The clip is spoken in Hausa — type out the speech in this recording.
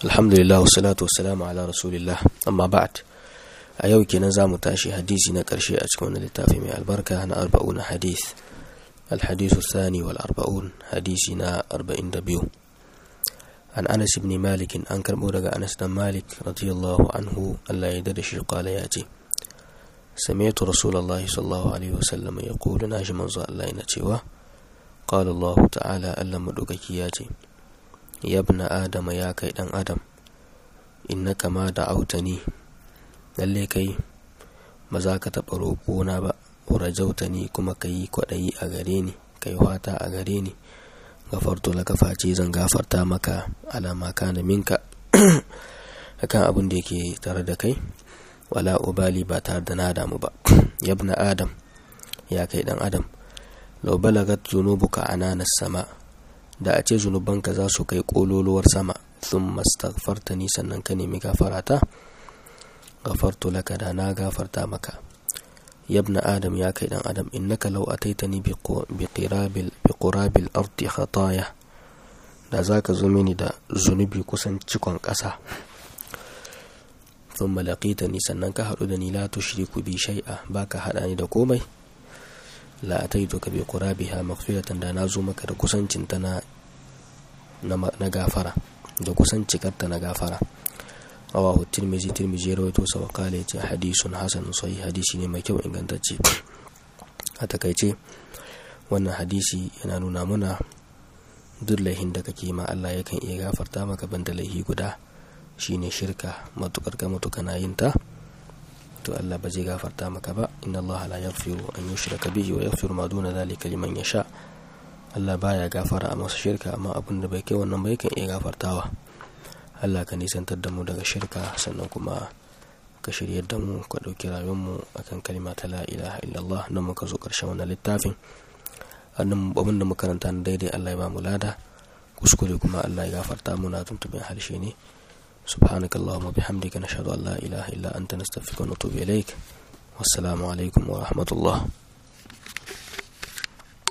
alhamdulillah wassalatu wassalamu ala rasulillah amma ba'd a yau kenan za mu tashi hadisi na ƙarshe a cikin wani littafi mai albarka na arba'un hadith alhadisu sani wal arba'un hadisi na arba'in da biyu an anas ibn malik an karɓo daga anas dan malik radiyallahu anhu allah ya da shi kala ya ce سمعت رسول الله صلى الله عليه وسلم يقول ناجي منزو الله ينتيوا قال الله تعالى ألا مدوكي ياتي يا ابن آدم يا كي دان آدم إنك ما دعوتني lalle kai ba za ka taɓa roƙona ba rajautani kuma ka yi kwaɗayi a gare ni ka yi wata a gare ni gafarto laka face zan gafarta maka alama kana minka akan abin da yake tare da kai wala ubali ba tare da na damu ba yabna adam ya kai dan adam lau balagat zunubuka ananas sama da a ce zunubanka za su kai kololuwar sama sun mastaghfartani sannan ka nemi gafarata gafartu laka da na gafarta maka yabna adam ya kai dan adam innaka law ataitani bi qirabil bi qurabil ardi khataya da zaka zo mini da zunubi kusan cikon ƙasa ثم لقيتني sannan ka haɗu da ni la tushriku bi shay'a baka haɗa ni da komai la ataituka bi qurabiha maghfiratan da nazo maka da kusancin ta na na gafara da kusancikarta na gafara rawahu tirmizi tirmizi rawaito sa wa qala yace hadisun hasan sahih hadisi ne mai kyau ingantacce a takaice wannan hadisi yana nuna muna duk laihin da kake ma Allah yakan iya gafarta maka banda laihi guda shine shirka matukar ka mutu kana yin ta to Allah ba zai gafarta maka ba inna Allah la yaghfiru an yushraka bihi wa yaghfiru ma duna dhalika liman yasha Allah baya gafara a masa shirka amma abin da bai kai wannan ba yakan iya gafartawa Allah ka nisantar da mu daga shirka sannan kuma ka shiryar da mu ka ɗauki rayuwar mu akan kalma ta la ilaha illallah nan muka zo ƙarshen wannan littafin annan abin da muka karanta daidai Allah ya ba mu lada kuskure kuma Allah ya gafarta mu na tuntuɓin harshe ne سبحانك اللهم وبحمدك نشهد أن لا إله إلا أنت نستغفرك ونتوب إليك والسلام عليكم ورحمة الله